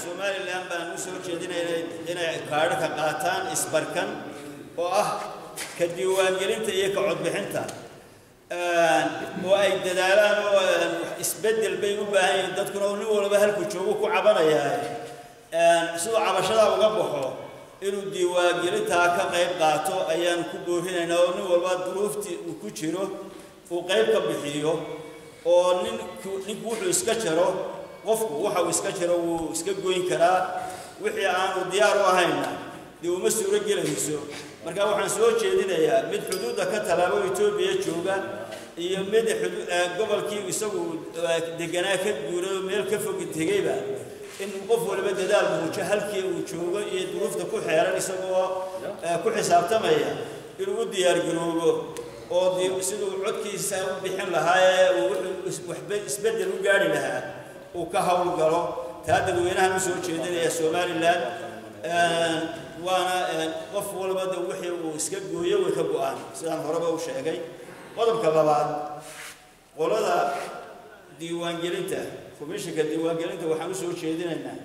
somalilan baan u soo jeedinayna inay kaadhaka qaataan isbarkan oo ah ka diiwaangelinta iyo ka codbixinta oo ay dadaalaan oo isbeddel bay u baahan yihiin dadkuna oo nin walba halku joogo ku cabanayaa siduu cabashadaa uga baxo inuu diiwaangelintaa ka qayb qaato ayaan ku boorinaynaa oo nin walba duruuftii uu ku jiro uu qayb ka bixiyo oo ninku ninku wuxuu iska jaro qofku waxa uu iska jaro wuu iska goyn karaa wixii aanu diyaar u ahayna dee uma suuro gelayso marka waxaan soo jeedinayaa mid xuduudda ka tallaabo etoobiya jooga iyo mid gobolkii isagu deganaa ka guuray meel ka fogi tegeyba in qof waliba dadaal muujo halkii uu joogo iyo duruufta ku xeeran isagoo ku xisaabtamaya inuu u diyaargaroobo oo siduu codkiisa u bixin lahaa ee uu waxba isbeddel u gaari lahaa uu ka howlgalo taa dadweynahan u soo jeedinaya somalilan waana qof walba de wixii uu iska gooyo way ka go-aan sidaan horeba u sheegay qodobka labaad qolada diiwaangelinta komishinka diiwaangelinta waxaan u soo jeedinaynaa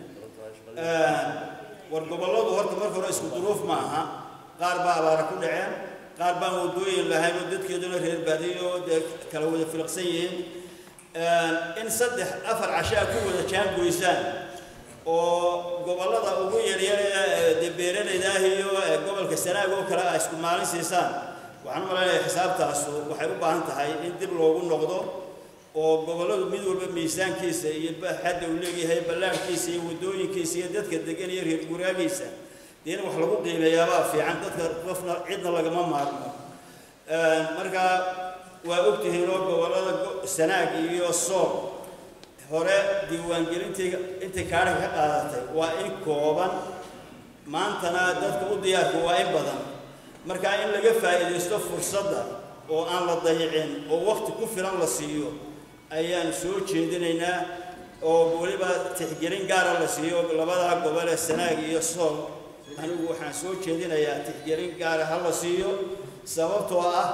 war gobolladu horta marka hore isku duruuf ma aha qaar baa abaara ku dhaceen qaar baan wadooyin lahayn oo dadkeeduna reer baadiyo oo dee kala wada filaqsan yihiin in saddex afar cashaa ku wada jaangoysaan oo gobollada ugu yaryar ee dee beeralayda ah iyo gobolka sanaag oo kale ah isku maalin siisaan waxaan u malaynayaa xisaabtaasu waxay u baahan tahay in dib loogu noqdo oo gobolladu mid walba miisaankiisa iyo xadda uu leeyahay ballaarhkiisa iyo waddooyinkiisa iyo dadka degan iyo reer guraagiisa dee in wax lagu qiimeeyaabaa fiican dadka qofna cidna lagama maarmo marka waa ogtihiin oo gobollada sanaag iyo sool hore diiwaangelintii intay kaadha ka qaadatay waa in kooban maantana dadka u diyaarka waa in badan marka in laga faa'iidaysto fursadda oo aan la dayicin oo waqti ku filan la siiyo ayaan soo jeedinaynaa oo weliba tixgelin gaara la siiyo labadaa gobol ee sanaag iyo sool anigu waxaan soo jeedinayaa tixgelin gaara ha la siiyo sababtoo ah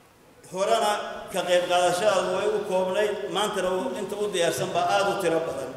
horena ka qayb qaadashadaadu way u koobnayd maantana inta u diyaarsan baa aada u tiro badan